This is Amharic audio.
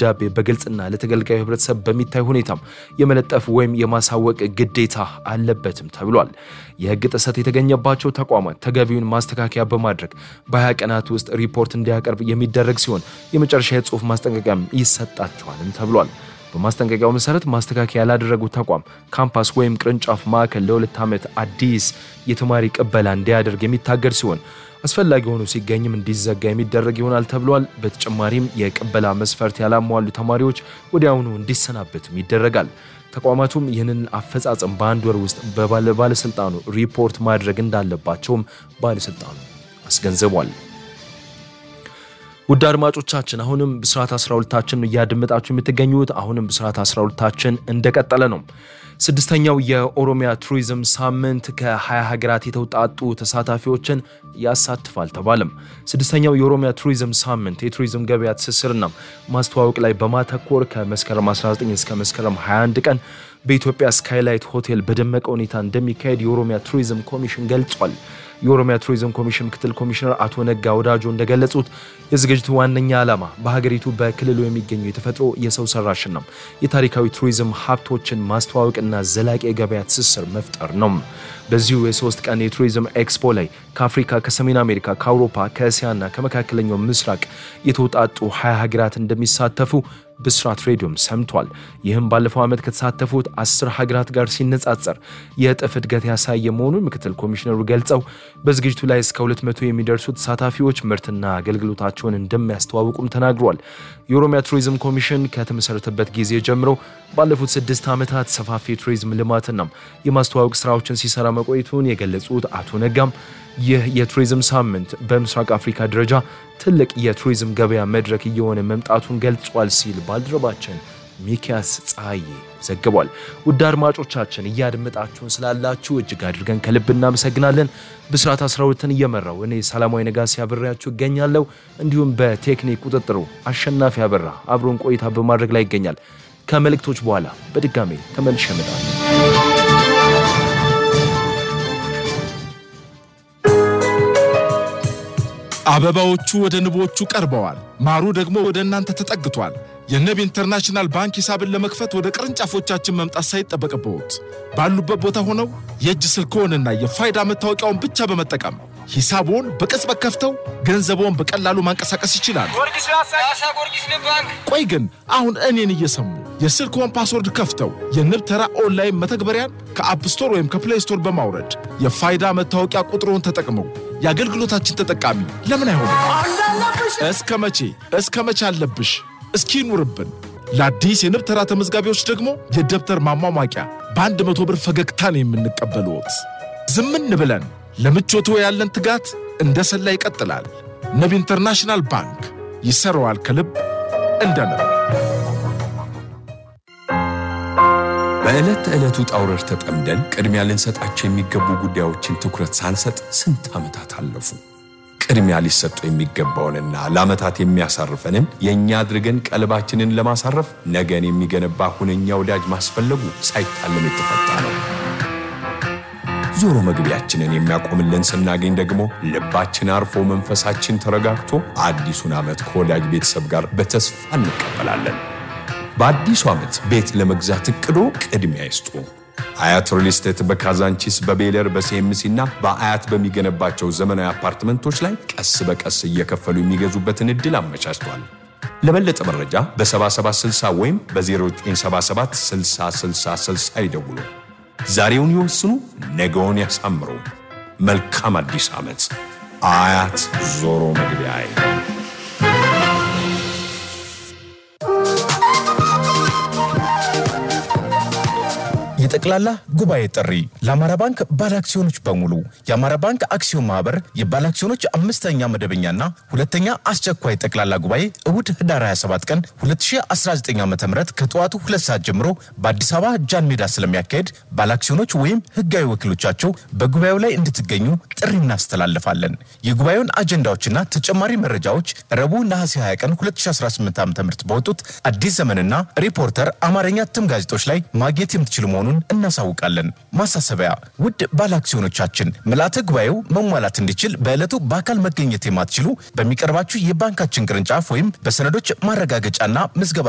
ደብዳቤ በግልጽና ለተገልጋዩ ህብረተሰብ በሚታይ ሁኔታም የመለጠፍ ወይም የማሳወቅ ግዴታ አለበትም ተብሏል። የህግ ጥሰት የተገኘባቸው ተቋማት ተገቢውን ማስተካከያ በማድረግ በ20 ቀናት ውስጥ ሪፖርት እንዲያቀርብ የሚደረግ ሲሆን የመጨረሻ የጽሁፍ ማስጠንቀቂያም ይሰጣቸዋልም ተብሏል። በማስጠንቀቂያው መሰረት ማስተካከያ ያላደረጉ ተቋም ካምፓስ ወይም ቅርንጫፍ ማዕከል ለሁለት ዓመት አዲስ የተማሪ ቅበላ እንዲያደርግ የሚታገድ ሲሆን አስፈላጊ ሆኖ ሲገኝም እንዲዘጋ የሚደረግ ይሆናል ተብሏል። በተጨማሪም የቅበላ መስፈርት ያላሟሉ ተማሪዎች ወዲያውኑ እንዲሰናበትም ይደረጋል። ተቋማቱም ይህንን አፈጻጸም በአንድ ወር ውስጥ ባለስልጣኑ ሪፖርት ማድረግ እንዳለባቸውም ባለስልጣኑ አስገንዝቧል። ውድ አድማጮቻችን አሁንም ብስራት 12ታችን እያደመጣችሁ የምትገኙት አሁንም ብስራት 12ታችን እንደቀጠለ ነው። ስድስተኛው የኦሮሚያ ቱሪዝም ሳምንት ከ20 ሀገራት የተውጣጡ ተሳታፊዎችን ያሳትፋል ተባለም። ስድስተኛው የኦሮሚያ ቱሪዝም ሳምንት የቱሪዝም ገበያ ትስስርና ማስተዋወቅ ላይ በማተኮር ከመስከረም 19 እስከ መስከረም 21 ቀን በኢትዮጵያ ስካይላይት ሆቴል በደመቀ ሁኔታ እንደሚካሄድ የኦሮሚያ ቱሪዝም ኮሚሽን ገልጿል። የኦሮሚያ ቱሪዝም ኮሚሽን ምክትል ኮሚሽነር አቶ ነጋ ወዳጆ እንደገለጹት የዝግጅቱ ዋነኛ ዓላማ በሀገሪቱ በክልሉ የሚገኙ የተፈጥሮ የሰው ሰራሽና የታሪካዊ ቱሪዝም ሀብቶችን ማስተዋወቅና ዘላቂ የገበያ ትስስር መፍጠር ነው። በዚሁ የሶስት ቀን የቱሪዝም ኤክስፖ ላይ ከአፍሪካ፣ ከሰሜን አሜሪካ፣ ከአውሮፓ፣ ከእስያና ከመካከለኛው ምስራቅ የተውጣጡ ሀያ ሀገራት እንደሚሳተፉ ብስራት ሬዲዮም ሰምቷል። ይህም ባለፈው ዓመት ከተሳተፉት አስር ሀገራት ጋር ሲነጻጸር የእጥፍ እድገት ያሳየ መሆኑን ምክትል ኮሚሽነሩ ገልጸው በዝግጅቱ ላይ እስከ 200 የሚደርሱ ተሳታፊዎች ምርትና አገልግሎታቸውን እንደሚያስተዋውቁም ተናግሯል። የኦሮሚያ ቱሪዝም ኮሚሽን ከተመሰረተበት ጊዜ ጀምሮ ባለፉት ስድስት ዓመታት ሰፋፊ የቱሪዝም ልማትና የማስተዋወቅ ስራዎችን ሲሰራ መቆየቱን የገለጹት አቶ ነጋም ይህ የቱሪዝም ሳምንት በምስራቅ አፍሪካ ደረጃ ትልቅ የቱሪዝም ገበያ መድረክ እየሆነ መምጣቱን ገልጿል ሲል ባልደረባችን ሚኪያስ ፀሐዬ ዘግቧል። ውድ አድማጮቻችን እያደመጣችሁን ስላላችሁ እጅግ አድርገን ከልብ እናመሰግናለን። ብስራት 12ን እየመራው እኔ ሰላማዊ ነጋሲ አብሬያችሁ እገኛለሁ። እንዲሁም በቴክኒክ ቁጥጥሩ አሸናፊ አበራ አብሮን ቆይታ በማድረግ ላይ ይገኛል። ከመልእክቶች በኋላ በድጋሜ ተመልሼ እመጣለሁ። አበባዎቹ ወደ ንቦቹ ቀርበዋል። ማሩ ደግሞ ወደ እናንተ ተጠግቷል። የንብ ኢንተርናሽናል ባንክ ሂሳብን ለመክፈት ወደ ቅርንጫፎቻችን መምጣት ሳይጠበቅብዎት ባሉበት ቦታ ሆነው የእጅ ስልክዎንና የፋይዳ መታወቂያውን ብቻ በመጠቀም ሂሳብዎን በቅጽበት ከፍተው ገንዘብዎን በቀላሉ ማንቀሳቀስ ይችላሉ። ቆይ ግን አሁን እኔን እየሰሙ የስልክዎን ፓስወርድ ከፍተው የንብ ተራ ኦንላይን መተግበሪያን ከአፕ ስቶር ወይም ከፕሌይ ስቶር በማውረድ የፋይዳ መታወቂያ ቁጥሮን ተጠቅመው የአገልግሎታችን ተጠቃሚ ለምን አይሆንም? እስከ መቼ እስከ መቼ አለብሽ? እስኪ ይኑርብን። ለአዲስ የንብ ተራ ተመዝጋቢዎች ደግሞ የደብተር ማሟሟቂያ በአንድ መቶ ብር ፈገግታን የምንቀበልዎት። ዝምን ብለን ለምቾቶ ያለን ትጋት እንደ ሰላ ይቀጥላል። ንብ ኢንተርናሽናል ባንክ ይሰራዋል ከልብ እንደ ንብ። በዕለት ተዕለቱ ጣውረድ ተጠምደን ቅድሚያ ልንሰጣቸው የሚገቡ ጉዳዮችን ትኩረት ሳንሰጥ ስንት ዓመታት አለፉ። ቅድሚያ ሊሰጡ የሚገባውንና ለዓመታት የሚያሳርፈንን የእኛ አድርገን ቀልባችንን ለማሳረፍ ነገን የሚገነባ ሁነኛ ወዳጅ ማስፈለጉ ሳይታለም የተፈታ ነው። ዞሮ መግቢያችንን የሚያቆምልን ስናገኝ ደግሞ ልባችን አርፎ መንፈሳችን ተረጋግቶ አዲሱን ዓመት ከወዳጅ ቤተሰብ ጋር በተስፋ እንቀበላለን። በአዲሱ ዓመት ቤት ለመግዛት እቅዶ ቅድሚያ ይስጡ። አያት ሪል ስቴት በካዛንቺስ በቤለር በሲኤምሲ እና በአያት በሚገነባቸው ዘመናዊ አፓርትመንቶች ላይ ቀስ በቀስ እየከፈሉ የሚገዙበትን ዕድል አመቻችቷል። ለበለጠ መረጃ በ7760 ወይም በ0977 6060 ይደውሉ። ዛሬውን ይወስኑ፣ ነገውን ያሳምሩ። መልካም አዲስ ዓመት። አያት ዞሮ መግቢያ የጠቅላላ ጉባኤ ጥሪ ለአማራ ባንክ ባለ አክሲዮኖች በሙሉ የአማራ ባንክ አክሲዮን ማህበር የባለ አክሲዮኖች አምስተኛ መደበኛና ሁለተኛ አስቸኳይ ጠቅላላ ጉባኤ እሁድ ህዳር 27 ቀን 2019 ዓ ም ከጠዋቱ ሁለት ሰዓት ጀምሮ በአዲስ አበባ ጃን ሜዳ ስለሚያካሄድ ባለ አክሲዮኖች ወይም ህጋዊ ወኪሎቻቸው በጉባኤው ላይ እንድትገኙ ጥሪ እናስተላልፋለን። የጉባኤውን አጀንዳዎችና ተጨማሪ መረጃዎች ረቡዕ ነሐሴ 20 ቀን 2018 ዓ ም በወጡት አዲስ ዘመንና ሪፖርተር አማርኛ እትም ጋዜጦች ላይ ማግኘት የምትችሉ መሆኑን እናሳውቃለን። ማሳሰቢያ፣ ውድ ባለ አክሲዮኖቻችን ምልዓተ ጉባኤው መሟላት እንዲችል በዕለቱ በአካል መገኘት የማትችሉ በሚቀርባችሁ የባንካችን ቅርንጫፍ ወይም በሰነዶች ማረጋገጫና ምዝገባ